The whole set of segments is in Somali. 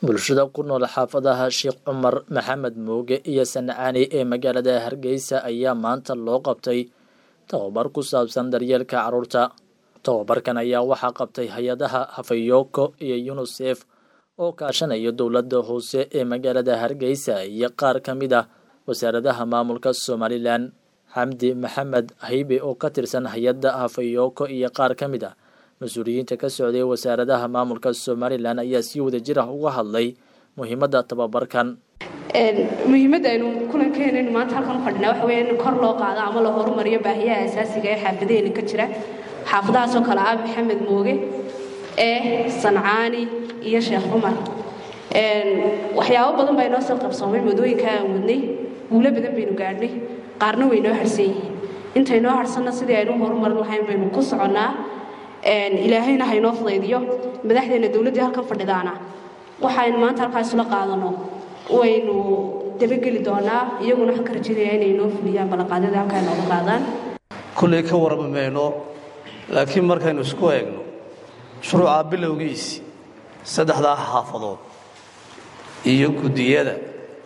bulshada ku nool xaafadaha sheekh cumar maxamed mooge iyo sancaani ee magaalada hargeysa ayaa maanta loo qabtay tababar ku saabsan daryeelka carruurta tababarkan ayaa waxaa qabtay hay-adaha hafayoko iyo yunisef oo kaashanaya dowladda hoose ee magaalada hargeysa iyo qaar ka mid ah wasaaradaha maamulka somalilan xamdi maxamed haybe oo ka tirsan hay-adda hafayoko iyo qaar ka mid ah mas-uuliyiinta ka socday wasaaradaha maamulka somalilan ayaa si wada jir ah uga hadlay muhiimadda tababarkan muhiimadda aynu kulankeenaynu maanta halkan u fadhinaa waxa weya in kor loo qaado ama la horumariyo baahiyaha asaasiga ee xaafadaheena ka jira xaafadahaasoo kale ah maxamed mooge ee sancaani iyo sheekh cumar waxyaabo badan baa inoo soo qabsoomay wadooyinka aan wadnay guulo badan baynu gaadhnay qaarna way noo harsan yihiin intaynoo harsanna sidii aynu horumarin lahayn baynu ku soconnaa ilaahayna haynoo fudaydiyo madaxdeena dowladdii halkan fadhidaana waxaynu maanta halkaas isla qaadano waynu dabageli doonaa iyaguna waxaan ka rajaynaya inay noo fuliyaan ballanqaadyada halkaa nooga qaadaan kullay ka warrami mayno laakiin markaynu isku eegno shuruuca bilowgiisi saddexdaa xaafadood iyo guddiyada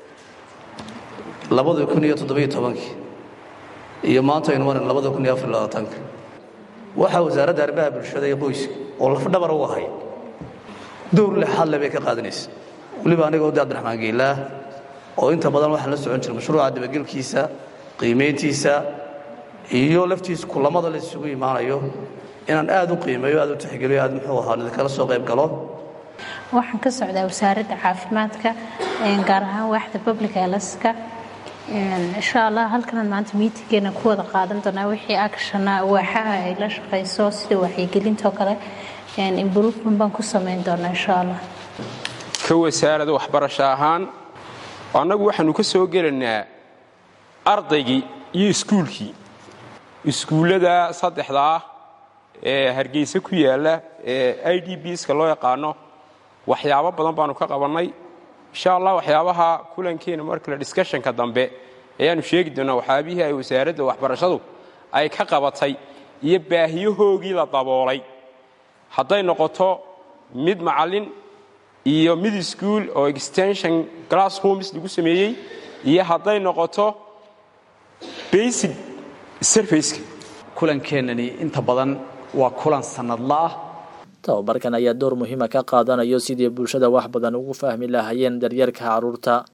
labada kun iyo toddobiyo tobankii iyo maanta aynu marin labada kun iyo afar labaatanka waxaa wasaaradda arrimaha bulshada iyo qoyska oo lafdhabar u ahay dowr lexaadle bay ka qaadanaysa weliba anigoo de abdiraxmaan geelaah oo inta badan waxaan la socon jira mashruuca dabagelkiisa qiimayntiisa iyo laftiisa kulamada la isugu imaanayo inaan aad u qiimeeyo aad u tixgeliyo aad muxuu ahaa idinkala soo qayb galo waxaan ka socdaa wasaaradda caafimaadka gaar ahaan waaxda public healthka insha allah halkanan maanta miitingeena ku wada qaadan doonaa wixii actiona waaxaha ay la shaqayso sida waxyigelintoo kale improvement baan ku samayn doonaa insha allah ka wasaarada waxbarasho ahaan annagu waxaanu ka soo gelaynaa ardaygii iyo iskuulkii iskuullada saddexda ah ee hargeysa ku yaalla ee i d bska loo yaqaano waxyaabo badan baanu ka qabannay insha allah waxyaabaha kulankeena markale discushanka dambe ayaanu sheegi doonaa waxyaabihii ay wasaaradda waxbarashadu ay ka qabatay iyo baahiyahoogii la daboolay hadday noqoto mid macallin iyo mid ischool oo extension glass homes lagu sameeyey iyo hadday noqoto basic serviceka kulankeenani inta badan waa kulan sannadla ah tababarkan ayaa door muhiima ka qaadanayo sidii bulshada wax badan ugu fahmi lahaayeen daryeelka carruurta